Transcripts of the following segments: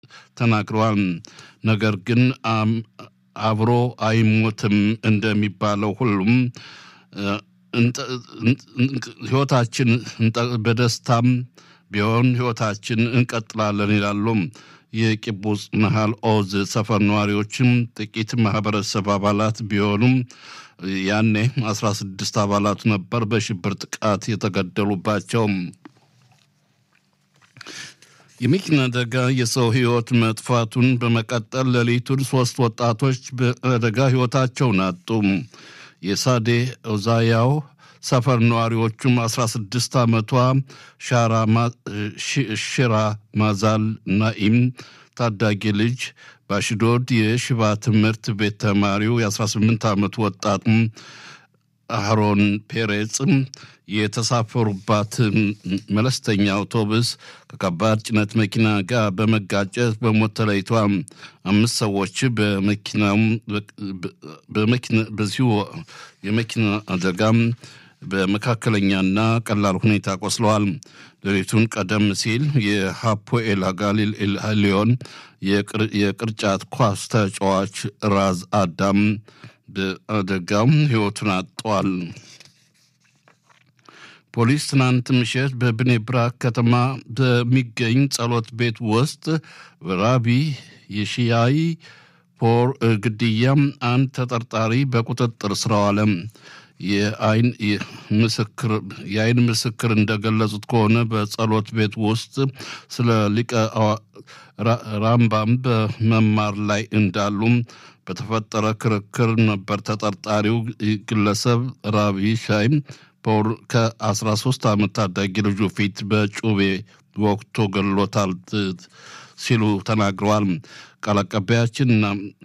ተናግረዋል። ነገር ግን አብሮ አይሞትም እንደሚባለው ሁሉም ህይወታችን በደስታም ቢሆን ህይወታችን እንቀጥላለን ይላሉ። የቂቡጽ መሃል ኦዝ ሰፈር ነዋሪዎችም ጥቂት ማህበረሰብ አባላት ቢሆኑም ያኔ አስራ ስድስት አባላቱ ነበር በሽብር ጥቃት የተገደሉባቸው። የመኪና አደጋ የሰው ህይወት መጥፋቱን በመቀጠል ሌሊቱን ሶስት ወጣቶች በአደጋ ህይወታቸውን አጡ። የሳዴ ኦዛያው ሰፈር ነዋሪዎቹም 16 ዓመቷ ሽራ ማዛል ናኢም ታዳጊ ልጅ በአሽዶድ የሽባ ትምህርት ቤት ተማሪው የ18 ዓመት ወጣት አህሮን ፔሬጽ የተሳፈሩባት መለስተኛ አውቶቡስ ከከባድ ጭነት መኪና ጋር በመጋጨት በሞት ተለይቷ አምስት ሰዎች በዚሁ የመኪና አደጋም በመካከለኛና ቀላል ሁኔታ ቆስለዋል። ሌሊቱን ቀደም ሲል የሃፖኤል ጋሊል ኤልሃሊዮን የቅርጫት ኳስ ተጫዋች ራዝ አዳም በአደጋም ህይወቱን አጥቷል። ፖሊስ ትናንት ምሽት በብኔ ብራክ ከተማ በሚገኝ ጸሎት ቤት ውስጥ ራቢ የሺያይ ፖር ግድያም አንድ ተጠርጣሪ በቁጥጥር ስር ዋለ። የአይን ምስክር እንደገለጹት ከሆነ በጸሎት ቤት ውስጥ ስለ ሊቀ ራምባም በመማር ላይ እንዳሉም በተፈጠረ ክርክር ነበር ተጠርጣሪው ግለሰብ ራቢ ሻይ ፖር ከ13 ዓመት ታዳጊ ልጁ ፊት በጩቤ ወቅቶ ገሎታል ሲሉ ተናግረዋል። ቃል አቀባያችንና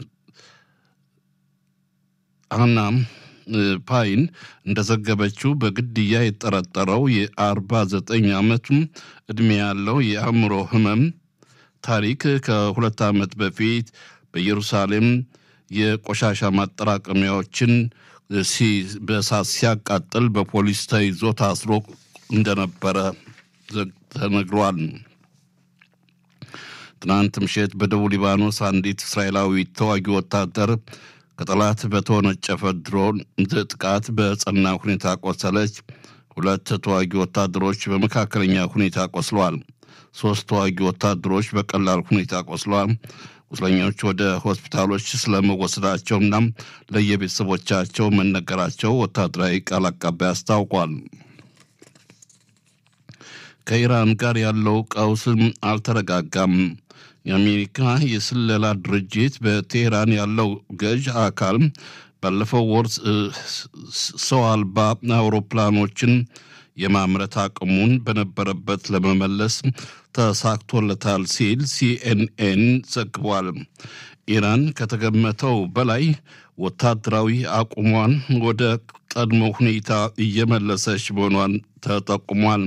አና ፓይን እንደዘገበችው በግድያ የተጠረጠረው የ49 ዓመቱ ዕድሜ ያለው የአእምሮ ህመም ታሪክ ከሁለት ዓመት በፊት በኢየሩሳሌም የቆሻሻ ማጠራቀሚያዎችን በእሳት ሲያቃጥል በፖሊስ ተይዞ ታስሮ እንደነበረ ተነግሯል። ትናንት ምሽት በደቡብ ሊባኖስ አንዲት እስራኤላዊት ተዋጊ ወታደር ከጠላት በተወነጨፈ ድሮን ጥቃት በጸና ሁኔታ ቆሰለች። ሁለት ተዋጊ ወታደሮች በመካከለኛ ሁኔታ ቆስለዋል። ሶስት ተዋጊ ወታደሮች በቀላል ሁኔታ ቆስለዋል። ቁስለኞች ወደ ሆስፒታሎች ስለመወሰዳቸውና ለየቤተሰቦቻቸው መነገራቸው ወታደራዊ ቃል አቀባይ አስታውቋል። ከኢራን ጋር ያለው ቀውስም አልተረጋጋም። የአሜሪካ የስለላ ድርጅት በቴህራን ያለው ገዥ አካል ባለፈው ወር ሰው አልባ አውሮፕላኖችን የማምረት አቅሙን በነበረበት ለመመለስ ተሳክቶለታል ሲል ሲኤንኤን ዘግቧል። ኢራን ከተገመተው በላይ ወታደራዊ አቁሟን ወደ ቀድሞ ሁኔታ እየመለሰች መሆኗን ተጠቁሟል።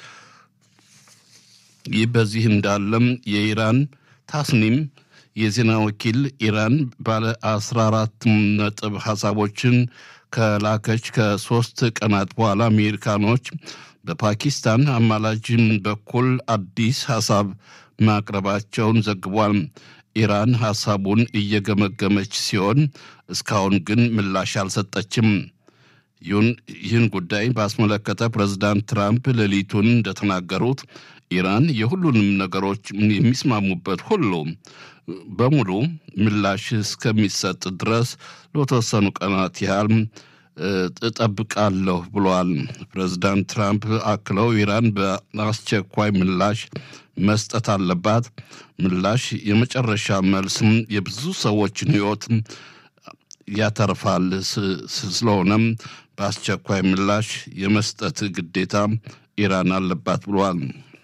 ይህ በዚህ እንዳለም የኢራን ታስኒም የዜና ወኪል ኢራን ባለ 14 ነጥብ ሀሳቦችን ከላከች ከሶስት ቀናት በኋላ አሜሪካኖች በፓኪስታን አማላጅም በኩል አዲስ ሀሳብ ማቅረባቸውን ዘግቧል። ኢራን ሀሳቡን እየገመገመች ሲሆን እስካሁን ግን ምላሽ አልሰጠችም። ይህን ጉዳይ ባስመለከተ ፕሬዚዳንት ትራምፕ ሌሊቱን እንደተናገሩት ኢራን የሁሉንም ነገሮች የሚስማሙበት ሁሉ በሙሉ ምላሽ እስከሚሰጥ ድረስ ለተወሰኑ ቀናት ያህል እጠብቃለሁ ብለዋል። ፕሬዚዳንት ትራምፕ አክለው ኢራን በአስቸኳይ ምላሽ መስጠት አለባት። ምላሽ የመጨረሻ መልስም የብዙ ሰዎችን ሕይወት ያተርፋል። ስለሆነም በአስቸኳይ ምላሽ የመስጠት ግዴታ ኢራን አለባት ብለዋል።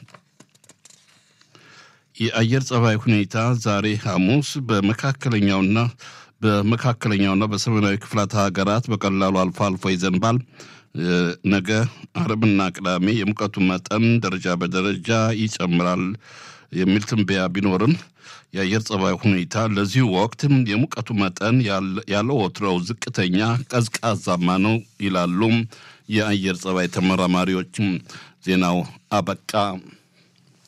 የአየር ጸባይ ሁኔታ ዛሬ ሐሙስ በመካከለኛውና በመካከለኛውና በሰሜናዊ ክፍላት ሀገራት በቀላሉ አልፎ አልፎ ይዘንባል። ነገ አርብና ቅዳሜ የሙቀቱ መጠን ደረጃ በደረጃ ይጨምራል የሚል ትንበያ ቢኖርም የአየር ጸባይ ሁኔታ ለዚሁ ወቅት የሙቀቱ መጠን ያለ ወትሮው ዝቅተኛ ቀዝቃዛማ ነው ይላሉ የአየር ጸባይ ተመራማሪዎችም። ዜናው አበቃ።